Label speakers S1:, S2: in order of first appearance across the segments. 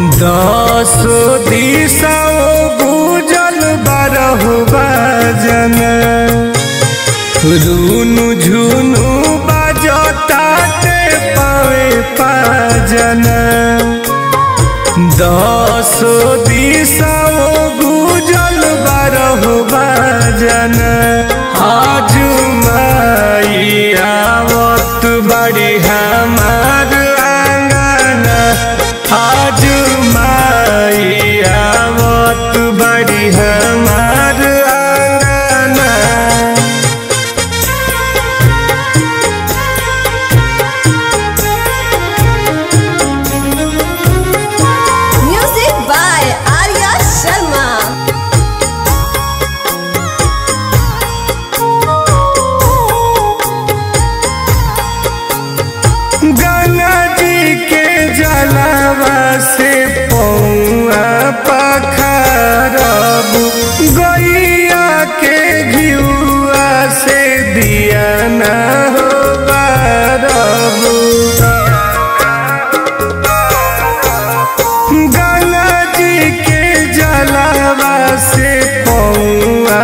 S1: दस दिशा गुजल बारह बाजन रूनु झुनु बाजताटे पावे पाजन दस दिशा गुजल बारह बाजन आज माई आवत बड़ी हमार आंगन आज माई आवत बड़ी हमार आंगन
S2: Music by Arya Sharma.
S1: Ganga जी के जलावा से पौआ पखरब गैया के घिउआ से दिया न हो बारब गंगा जी के जलावा से पौआ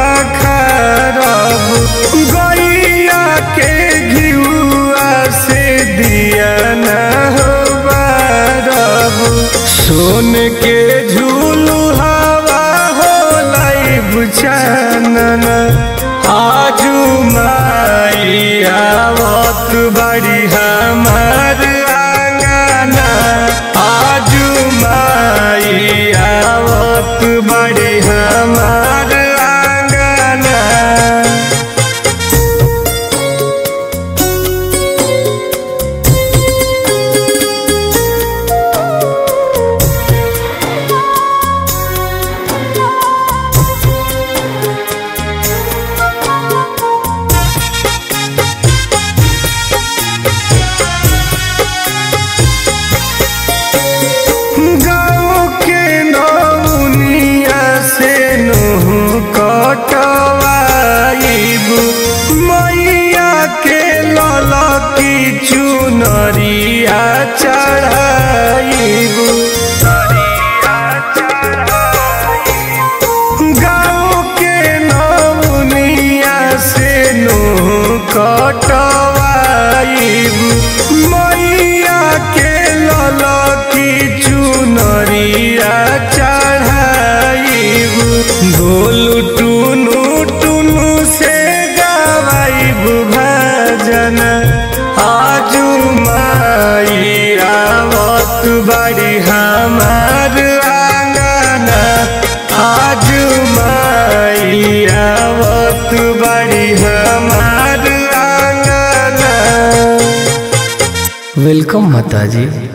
S1: पखरब गैया के घिउआ से दिया न हो बारब सोन के झूलू हवा हो लाइब चानन आजू माई आवत बड़ी हमार आंगना आजू माई आवत बड़ी हमार आंगना गाँव के नौनिया से नोह कटवाइब मैया के ललकी चुनरिया चढ़ाइब गाँव के नौनिया से नोह कटवाइब मैया के ललकी चुनरिया चढ़ाइब ढोल टुनु टुनु से गवाइब भजन आजू माई आवत बड़ी हमार आंगना आजू माई आवत बड़ी हमार आंगना वेलकम माता जी